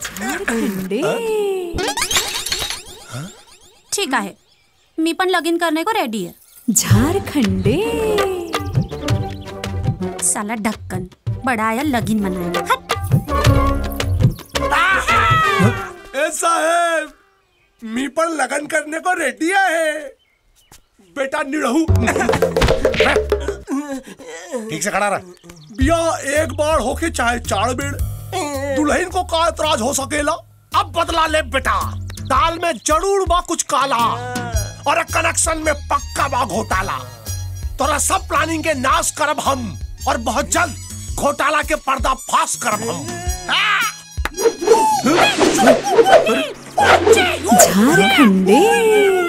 झारखंडे ठीक आहे मी पण लगीन करने को रेडी आहे झारखंडे साला ढक्कन बड़ा आया लगीन मनाने हट ए साहेब मी पण लग्न करने को रेडी आहे बेटा निड़हू ठीक से खड़ा रहा बिया एक बार होके चाहे चार बेड़ दुल्हन को का एतराज हो सकेला अब बदला ले बेटा दाल में जरूर बा कुछ काला और कनेक्शन में पक्का बा घोटाला तोरा सब प्लानिंग के नाश करब हम और बहुत जल्द घोटाला के पर्दा फाश करब हम झारखंडे